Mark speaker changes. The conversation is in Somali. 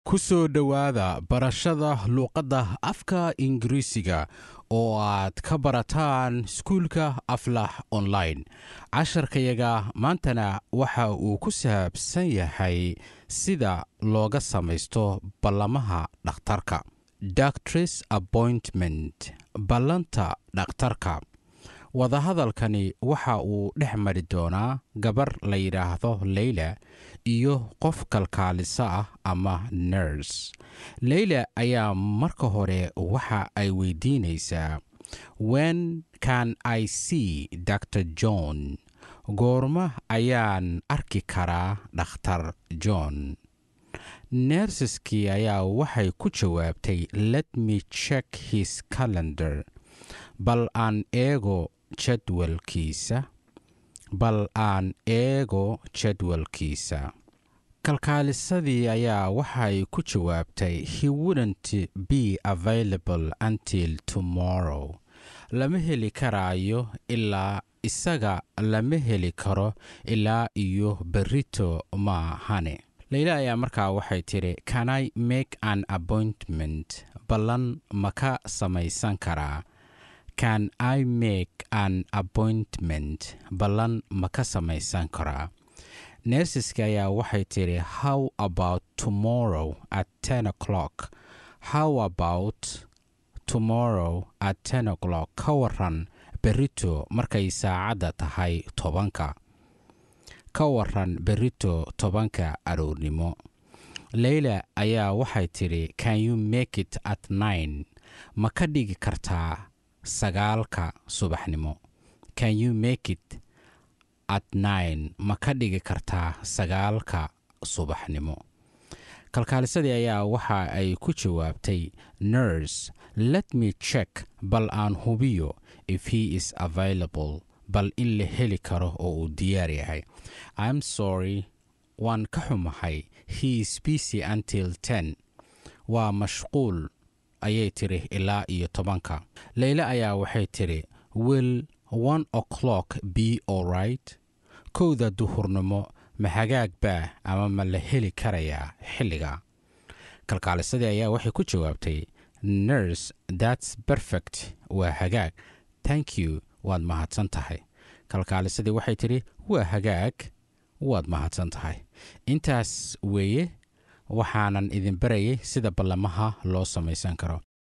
Speaker 1: ku soo dhowaada barashada luuqadda afka ingiriisiga oo aad ka barataan iskuulka aflax online casharkayaga maantana waxa uu ku saabsan yahay sida looga samaysto ballamaha dhakhtarka doctors appointment ballanta dhakhtarka wadahadalkani waxa uu dhex mari doonaa gabar la yidhaahdo leyla iyo qof kalkaalisa ah ama nurs leyla ayaa marka hore waxa ay weydiinaysaa wen can i see dr john goorma ayaan arki karaa dhakhtar john nersaskii ayaa waxay ku jawaabtay let me check his calendar bal aan eego jadwalkiisa bal aan eego jadwalkiisa kalkaalisadii ayaa waxay ku jawaabtay he wouldn't be available until tomorrow lama heli karaayo ilaa isaga lama heli karo ilaa iyo berito maahane leyla ayaa markaa waxay tidhi can i make an appointment ballan ma ka samaysan karaa can i make an appointment ballan ma ka samaysan karaa nersiska ayaa waxay tidhi how about tomorrow at ten o'clock how about tomorrow at ten o'clock ka waran berito markay saacadda tahay tobanka ka waran berito tobanka aroornimo leyla ayaa waxay tidhi can you make it at nine ma ka dhigi kartaa sagaalka subaxnimo can you make it at nine ma ka dhigi kartaa sagaalka subaxnimo kalkaalisadii ayaa waxa ay ku jawaabtay nurs let me check bal aan hubiyo if he is available bal in la heli karo oo uu diyaar yahay im sorry waan ka xumahay he is busy until ten waa mashquul ayay tidhi ilaa iyo tobanka leyle ayaa waxay tidhi will one o'clock be allright kowda duhurnimo ma hagaag baa ama ma la heli karayaa xilliga kalkaalisadii ayaa waxay ku jawaabtay nurs thats perfect waa hagaag thank you waad mahadsan tahay kalkaalisadii waxay tidhi waa hagaag waad mahadsan tahay intaas weeye waxaanan idin barayay sida ballamaha loo samaysan karo